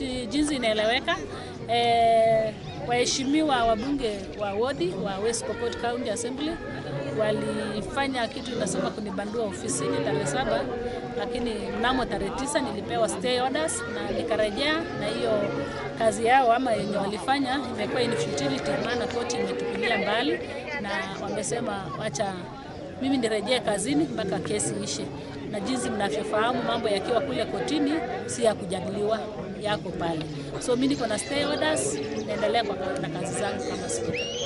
si jinsi inaeleweka. E, waheshimiwa wabunge wa wodi wa West Pokot County Assembly walifanya kitu inasema kunibandua ofisini tarehe saba, lakini mnamo tarehe tisa nilipewa stay orders na nikarejea, na hiyo kazi yao ama yenye walifanya imekuwa in futility, maana koti imetupilia mbali na wamesema wacha mimi nirejee kazini mpaka kesi ishe, na jinsi mnavyofahamu mambo yakiwa kule kotini si ya kujadiliwa, yako pale. So mimi niko na stay orders, naendelea kwa na kazi zangu kama spika.